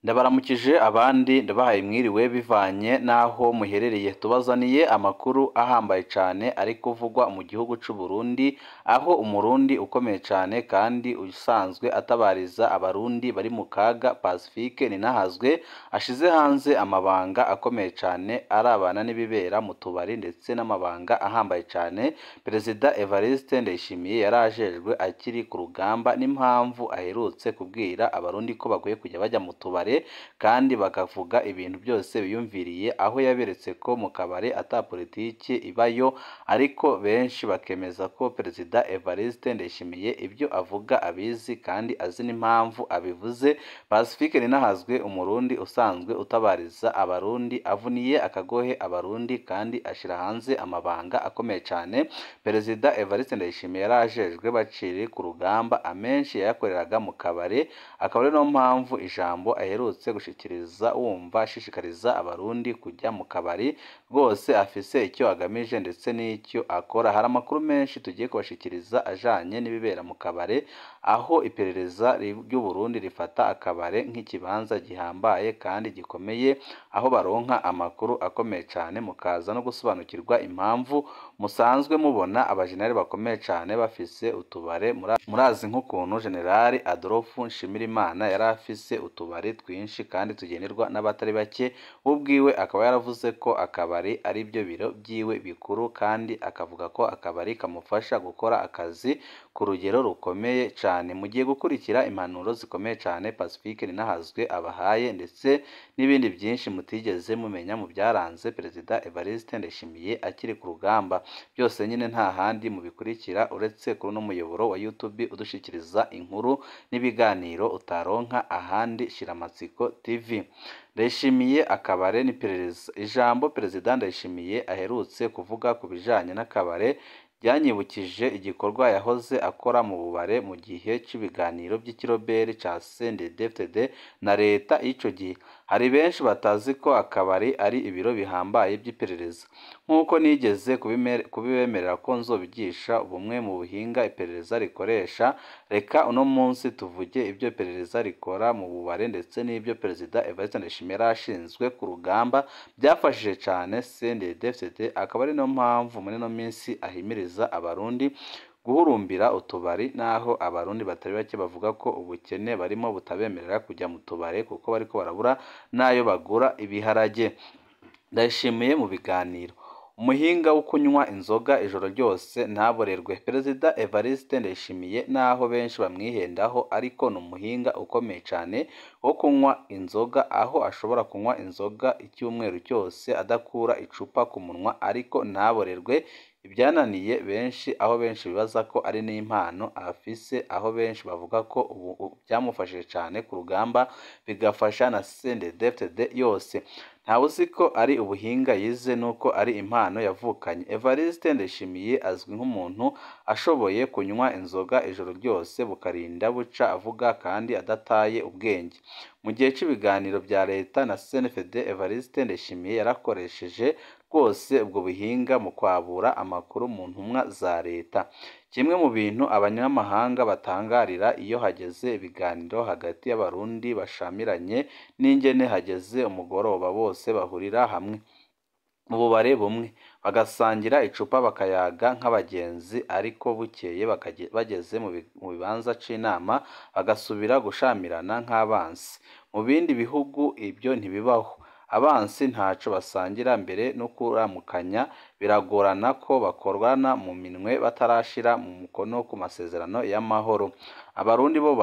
ndabaramukije abandi ndabahaye mwiriwe bivanye n'aho muherereye tubazaniye amakuru ahambaye cyane ari kuvugwa mu gihugu cy'u Burundi aho umurundi ukomeye cyane kandi usanzwe atabariza abarundi bari mu kaga Pacifique Ninahazwe ashize hanze amabanga akomeye cyane arabana n'ibibera mu tubari ndetse n'amabanga ahambaye cyane Perezida Evariste Ndayishimiye yari ajejwe akiri ku rugamba n'impamvu aherutse kubwira abarundi ko bakwiye kujya bajya mu tubare kandi bakavuga ibintu byose biyumviriye aho yaberetse ko mu kabari ata politiki ibayo ariko benshi bakemeza ko Perezida Evariste Ndayishimiye ibyo avuga abizi kandi azi n'impamvu abivuze Pacifique Ninahazwe umurundi usanzwe utabariza abarundi avuniye akagohe abarundi kandi ashira hanze amabanga akomeye cyane Perezida Evariste Ndayishimiye yari ajejwe baciri ku rugamba amenshi yayakoreraga mu kabare akaba ari no mpamvu ijambo aherutse gushikiriza wumva ashishikariza abarundi kujya mu kabari rwose afise icyo agamije ndetse n'icyo akora hari amakuru menshi tugiye kubashikiriza ajanye n'ibibera mu kabare aho iperereza ry'u Burundi rifata akabare nk'ikibanza gihambaye kandi gikomeye aho baronka amakuru akomeye cyane mukaza no gusobanukirwa impamvu musanzwe mubona abajenerali bakomeye cyane bafise utubare murazi nk'ukuntu generali Adolphe Nshimirimana yari afise utubari twinshi kandi tugenerwa n'abatari bake we ubwiwe akaba yaravuze ko akabari ari byo biro byiwe bikuru kandi akavuga ko akabari kamufasha gukora akazi ku rugero rukomeye cyane mugiye gukurikira impanuro zikomeye cyane Pacifique Ninahazwe abahaye ndetse n'ibindi byinshi mutigeze mumenya mu byaranze Perezida Evariste Ndayishimiye akiri ku rugamba byose nyine nta handi mubikurikira uretse kuri uno muyoboro wa YouTube udushikiriza inkuru n'ibiganiro utaronka ahandi shiramatsiko TV Ndayishimiye akabare n'iperereza ijambo Perezida Ndayishimiye aherutse kuvuga ku bijanye n'akabare byanyibukije igikorwa yahoze akora mu bubare mu gihe cy'ibiganiro by'ikiroberi cya CNDD-FDD na leta y'icyo gihe hari benshi batazi ko akabari ari ibiro bihambaye by'iperereza nk'uko nigeze kubibemerera ko nzobigisha bumwe mu buhinga iperereza rikoresha reka uno munsi tuvuge ibyo iperereza rikora mu bubare ndetse n'ibyo Perezida Evariste Ndayishimiye yari ashinzwe ku rugamba byafashije cyane CNDD-FDD akaba ari no mpamvu muri ino minsi ahimiriza abarundi guhurumbira utubari naho abarundi batari bake bavuga ko ubukene barimo butabemerera kujya mu tubare kuko bariko barabura n'ayo bagura ibiharage ndayishimiye mu biganiro umuhinga wo kunywa inzoga ijoro ryose ntaborerwe perezida Evariste Ndayishimiye naho benshi bamwihendaho ariko ni umuhinga ukomeye cyane wo kunywa inzoga aho ashobora kunywa inzoga icyumweru cyose adakura icupa ku munwa ariko ntaborerwe ibyananiye benshi aho benshi bibaza ko ari n'impano afise aho benshi bavuga ko ubu byamufashije cyane ku rugamba bigafasha na CNDD-FDD yose ntawe uzi ko ari ubuhinga yize nuko ari impano yavukanye Evariste Ndayishimiye azwi nk'umuntu ashoboye kunywa inzoga ijoro ryose bukarinda buca avuga kandi adataye ubwenge mu gihe cy'ibiganiro bya leta na CNFD Evariste Ndayishimiye yarakoresheje rwose ubwo buhinga mu kwabura amakuru mu ntumwa za leta kimwe mu bintu abanyamahanga batangarira iyo hageze ibiganiro hagati y'abarundi bashamiranye n'ingene hageze umugoroba bose bahurira hamwe mu bubare bumwe bagasangira icupa bakayaga nk'abagenzi ariko bukeye bageze mu bibanza c'inama bagasubira gushamirana nk'abansi mu bindi bihugu ibyo ntibibaho abansi ntaco basangira mbere no kuramukanya biragorana ko bakorwana mu minwe batarashira mu mukono ku masezerano y'amahoro abarundi bo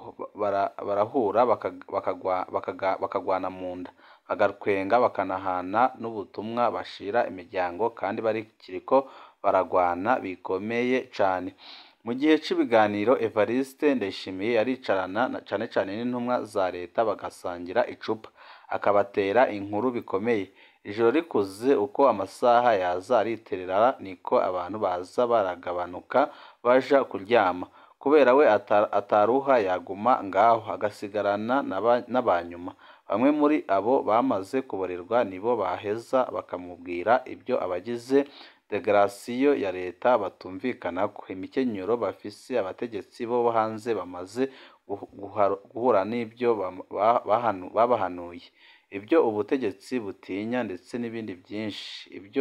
barahura bakagwana mu nda bagatwenga bakanahana n'ubutumwa bashira imiryango kandi barikiriko baragwana bikomeye cane mu gihe cy'ibiganiro Evariste Ndayishimiye yaricarana cane cane n'intumwa za leta bagasangira icupa akabatera inkuru bikomeye ijoro rikuze uko amasaha yaza ariterera niko abantu baza baragabanuka baja kuryama kubera we ataruha yaguma ngaho agasigarana n'abanyuma bamwe muri abo bamaze kuborerwa nibo baheza bakamubwira ibyo abagize degarasiyo ya leta batumvikanako imikenyero bafise abategetsi bo hanze bamaze guhura n'ibyo babahanuye ibyo ubutegetsi butinya ndetse n'ibindi byinshi ibyo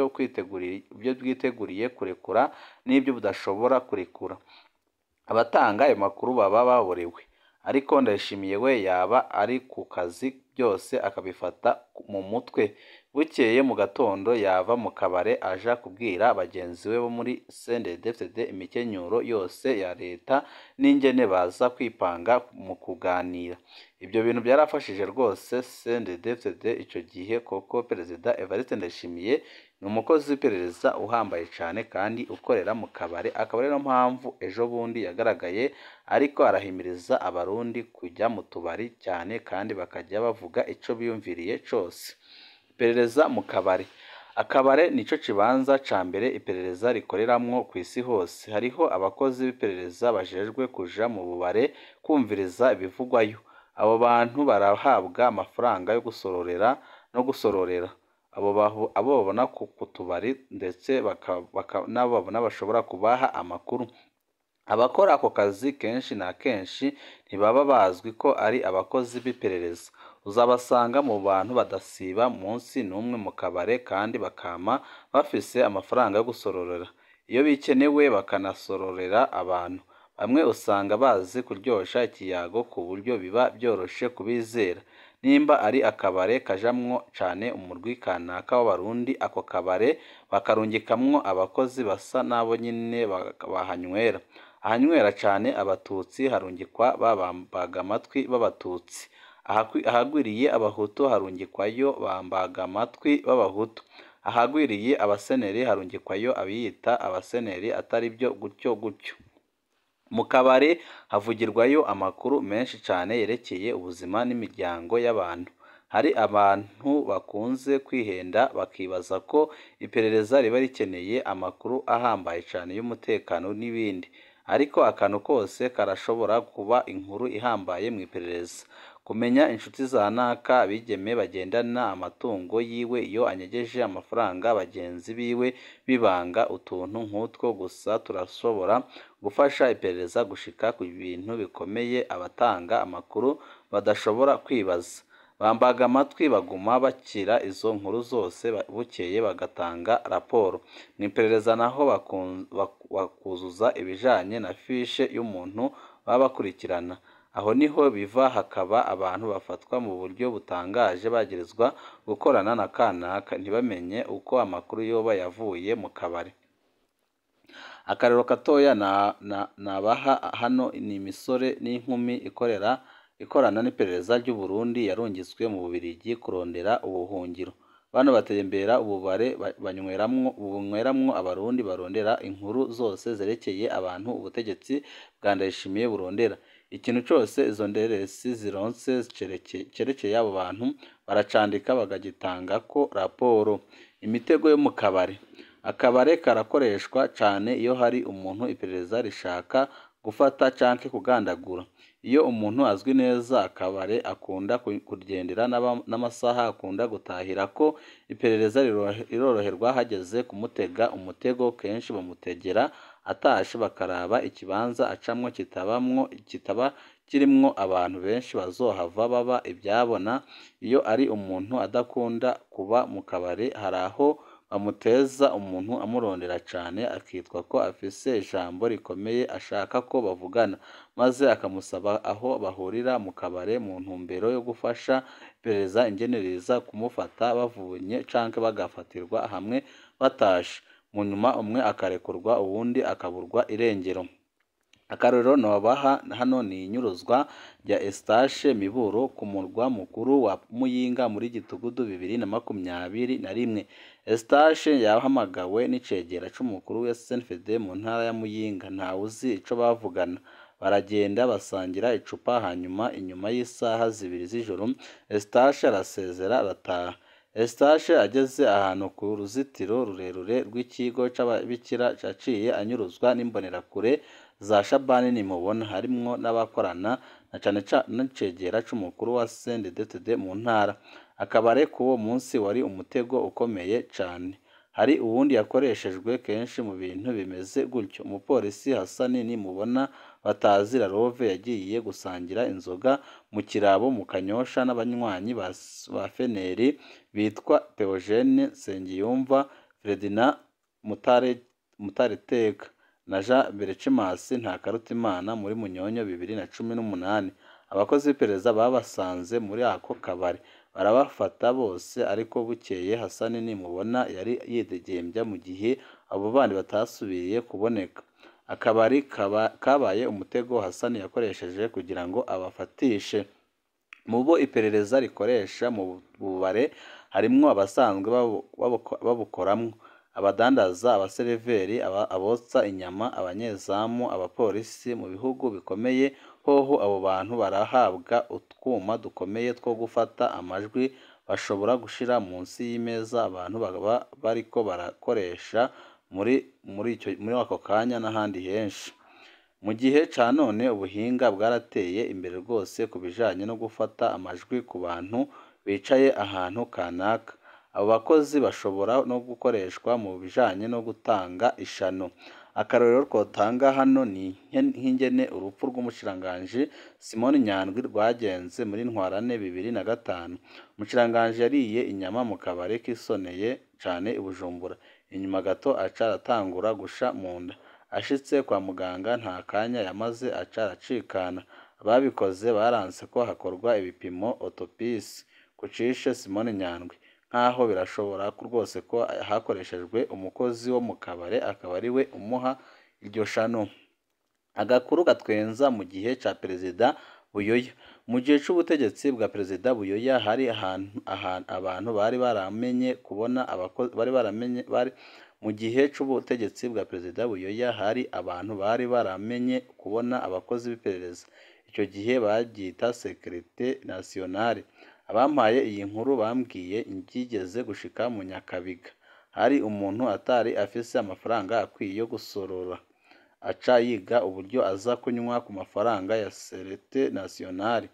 bwiteguriye kurekura n'ibyo budashobora kurekura abatanga ayo makuru baba baborewe ariko ndayishimiye we yaba ari ku kazi byose akabifata mu mutwe bukeye mu gatondo yava mu kabare aja kubwira bagenzi be bo muri CNDD-FDD imikenyuro yose ya leta n'ingene baza kwipanga mu kuganira ibyo bintu byarafashije rwose CNDD-FDD icyo gihe koko perezida Evariste Ndayishimiye ni umukozi w'iperereza uhambaye cyane kandi ukorera mu kabare akaba ariyo mpamvu ejo bundi yagaragaye ariko arahimiriza abarundi kujya mu tubari cyane kandi bakajya bavuga icyo biyumviriye cyose iperereza mu kabari akabare nicyo kibanza cya mbere iperereza rikoreramwo ku isi hose hariho abakozi b'iperereza bajejwe kuja mu bubare kumviriza ibivugwayo abo bantu barahabwa amafaranga yo gusororera no gusororera abo babona ku tubari ndetse n'abo babona bashobora kubaha amakuru abakora ako kazi kenshi na kenshi ntibaba bazwi ko ari abakozi b'iperereza uzabasanga mu bantu badasiba munsi n'umwe mu kabare kandi bakama bafise amafaranga yo gusororera iyo bikenewe bakanasororera abantu bamwe usanga bazi kuryosha ikiyago ku buryo biba byoroshe kubizera nimba ari akabare kajamwo cane umurwi kanaka w'abarundi ako kabare bakarungikamwo abakozi basa n'abo nyine bahanywera ahanywera cane abatutsi harungikwa babambaga amatwi b'abatutsi ahagwiriye abahutu harungikwayo bambaga amatwi b'abahutu ahagwiriye abaseneri harungikwayo abiyita abaseneri atari byo gutyo gutyo mu kabari havugirwayo amakuru menshi cyane yerekeye ubuzima n'imiryango y'abantu hari abantu bakunze kwihenda bakibaza ko iperereza riba rikeneye amakuru ahambaye cyane y'umutekano n'ibindi ariko akantu kose karashobora kuba inkuru ihambaye mu iperereza kumenya inshuti za naka abigeme bagendana amatungo yiwe iyo anyegeje amafaranga bagenzi biwe bibanga utuntu nk'utwo gusa turashobora gufasha iperereza gushika ku bintu bikomeye abatanga amakuru badashobora kwibaza bambaga amatwi baguma bakira izo nkuru zose bukeye bagatanga raporo mu iperereza naho bakuzuza ibijanye na fishe y'umuntu baba bakurikirana aho niho biva hakaba abantu bafatwa mu buryo butangaje bagirizwa gukorana na kanaka ntibamenye uko amakuru yoba yavuye mu kabari akarero gatoya nabaha hano ni imisore n'inkumi ikorera ikorana n'iperereza ry'u Burundi yarungitswe mu Bubiligi kurondera ubuhungiro bano batembera ububare banyweramwo bunyweramwo abarundi barondera inkuru zose zerekeye abantu ubutegetsi bwa Ndayishimiye burondera ikintu cyose izo nderesi zironse cerekeye abo bantu baracandika bagagitangako raporo imitego yo mu kabare akabare karakoreshwa cyane iyo hari umuntu iperereza rishaka gufata canke kugandagura iyo umuntu azwi neza akabare akunda kugendera n'amasaha akunda gutahira ko iperereza riroroherwa hageze kumutega umutego kenshi bamutegera atashe bakaraba ikibanza acamwo kitabamwo kitaba kirimwo abantu benshi bazohava baba ibyabona iyo ari umuntu adakunda kuba mu kabare hari aho bamuteza umuntu amurondera cyane akitwa ko afise ijambo rikomeye ashaka ko bavugana maze akamusaba aho bahurira mu kabare mu ntumbero yo gufasha iperereza ingenereza kumufata bavunye canke bagafatirwa hamwe batashe mu nyuma umwe akarekurwa uwundi akaburwa irengero akarorero nobaha hano ni inyuruzwa rya Eustache Miburo ku murwa mukuru wa Muyinga muri gitugudu bibiri na makumyabiri na rimwe Eustache yahamagawe n'icegera c'umukuru wa SNFD mu ntara ya Muyinga ntawe uzi ico bavugana baragenda basangira icupa hanyuma inyuma y'isaha zibiri z'ijoro Eustache arasezera arataha Eustache ageze ahantu ku ruzitiro rurerure rw'ikigo c'ababikira yaciye anyuruzwa n'imbonerakure za Shabani nimubona harimwo n'abakorana na cane n'icegera c'umukuru wa CNDD-FDD mu ntara akabare k'uwo munsi wari umutego ukomeye cane hari uwundi yakoreshejwe kenshi mu bintu bimeze gutyo umupolisi Hassan nimubona batazira Love yagiye gusangira inzoga mu kirabo mu Kanyosha n'abanywanyi ba ba Feneri bitwa Theogene Nsengiyumva Ferdinand Mutare Mutareteka na Jean Berecimas Ntakarutimana muri Munyonyo bibiri na cumi n'umunani abakozi b'iperereza babasanze muri ako kabari barabafata bose ariko bukeye Hassan nimubona yari yidegembya mu gihe abo bandi batasubiye kuboneka akabari kaba, kabaye umutego Hassan yakoresheje kugira ngo abafatishe mu bo iperereza rikoresha mu bubare harimwo abasanzwe babu- babuko- babukoramwo abadandaza abaseriveri aba- abotsa inyama abanyezamu abapolisi mu bihugu bikomeye hoho abo bantu barahabwa utwuma dukomeye two gufata amajwi bashobora gushira munsi y'imeza abantu baba bariko barakoresha muri muri icyo muri ako kanya n'ahandi henshi mu gihe ca none ubuhinga bwarateye imbere rwose ku bijanye no gufata amajwi ku bantu bicaye ahantu kanaka abo bakozi bashobora no gukoreshwa mu bijanye no gutanga ishano akarorero twotanga hano ni nke- nk'ingene urupfu rw'umushikiranganji Simoni Nyandwi rwagenze muri ntwarane bibiri na gatanu umushikiranganji yariye inyama mu kabari kisoneye cane i Bujumbura inyuma gato aca aratangura gusha mu nda ashitse kwa muganga nta kanya yamaze aca aracikana ababikoze baranse ko hakorwa ibipimo otopisi ku cishe Simoni Nyandwi nk'aho birashobora ko rwose ko hakoreshejwe umukozi wo mu kabare akaba ari we umuha iryo shano agakuru gatwenza mu gihe ca perezida buyoya mu gihe c'ubutegetsi bwa perezida buyoya hari ahantu, ahantu abantu bari baramenye kubona abakozi bari baramenye bari mu gihe c'ubutegetsi bwa perezida buyoya hari abantu bari baramenye kubona abakozi b'iperereza icyo gihe babyita sekirite nasiyonale abampaye iyi nkuru bambwiye ibyigeze gushika mu nyakabiga hari umuntu atari afise amafaranga akwiye yo gusorora aca yiga uburyo aza kunywa ku mafaranga ya serete nasiyonali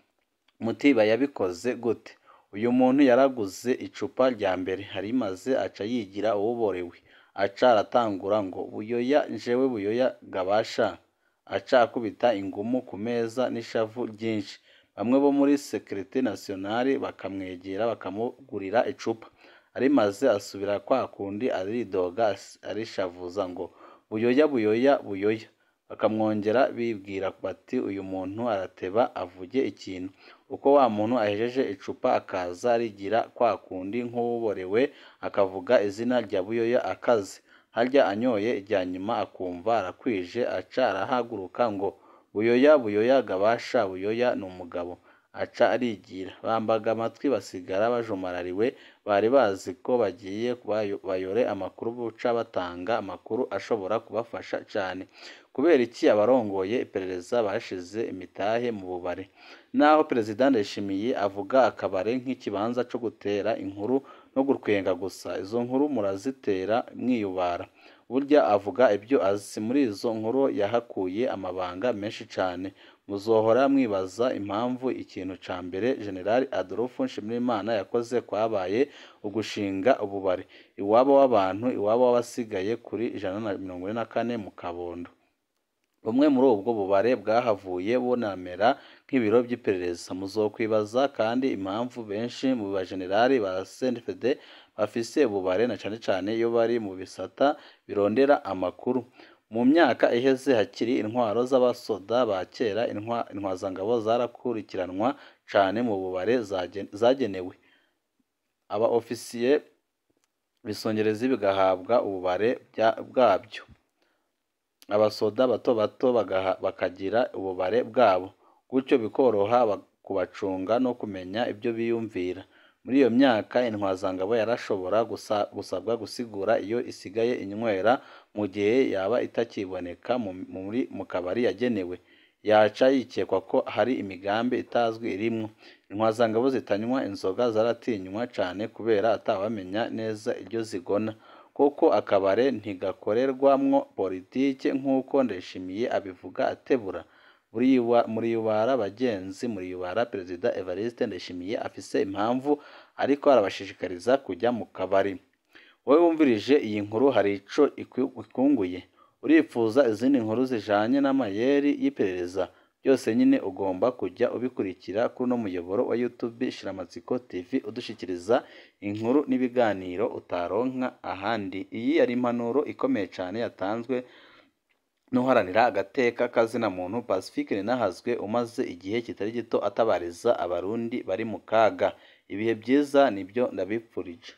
mutiba yabikoze gute uyu muntu yaraguze icupa rya mbere harimaze aca yigira uwuborewe aca aratangura ngo buyoya njewe buyoya gabasha aca akubita ingumu ku meza n'ishavu ryinshi bamwe bo muri sekirite nasiyonali bakamwegera bakamugurira icupa arimaze asubira kwa kundi aridoga as- arishavuza ngo buyoya buyoya buyoya bakamwongera bibwira bati uyu muntu arateba avuge ikintu uko wa muntu ahejeje icupa akaza arigira kwa kundi nk'uwuborewe akavuga izina rya buyoya akaze harya anyoye irya nyuma akumva arakwije aca arahaguruka ngo buyoya buyoya gabasha buyoya ni umugabo aca arigira bambaga amatwi basigara bajumarariwe bari bazi ko bagiye bayo- bayore amakuru buca batanga amakuru ashobora kubafasha cyane kubera iki abarongoye iperereza bashize imitahe mu bubare naho perezida ndayishimiye avuga akabare nk'ikibanza cyo gutera inkuru no gutwenga gusa izo nkuru murazitera mwiyubara burya avuga ibyo azi muri izo nkuru yahakuye amabanga menshi cyane muzohora mwibaza impamvu ikintu ca mbere generali adolphe nshimirimana yakoze kwabaye ugushinga ububare iwabo w'abantu iwabo w'abasigaye kuri ijana na mirongo ine na kane mu kabondo bumwe muri ubwo bubare bwahavuye bunamera nk'ibiro by'iperereza muzokwibaza kandi impamvu benshi mu bajenerali ba CNDD bafise ububare na cane cane iyo bari mu bisata birondera amakuru mu myaka iheze hakiri intwaro z'abasoda ba kera intwa, intwazangabo zarakurikiranwa cane mu bubare zagen- zagenewe aba ofisiye bisongerezi bigahabwa ububare bya- bwabyo abasoda bato bato bagaha- bakagira ububare bwabo gutyo bikoroha ba- kubacunga no kumenya ibyo biyumvira muri iyo myaka intwazangabo yarashobora gusa- gusabwa gusigura iyo isigaye inywera mu gihe yaba itakiboneka mu- muri mu kabari yagenewe yaca yikekwa ko hari imigambi itazwi irimwo intwazangabo zitanywa inzoga zaratinywa cane kubera atawamenya neza iryo zigona kuko akabare ntigakorerwamwo politike nk'uko ndayishimiye abivuga atebura Muriyiwa- muriyubara bagenzi muriyubara perezida evariste ndayishimiye afise impamvu ariko arabashishikariza kujya mu kabari wowe wumvirije iyi nkuru hari ico ikunguye urifuza izindi nkuru zijanye n'amayeri y'iperereza byose nyine ugomba kujya ubikurikira kuri uno muyoboro wa YouTube Shiramatsiko TV udushikiriza inkuru n'ibiganiro utaronka ahandi iyi yari impanuro ikomeye cyane yatanzwe n'uharanira agateka kazina muntu Pacifique Ninahazwe umaze igihe kitari gito atabariza abarundi bari mu kaga ibihe byiza nibyo ndabipfurije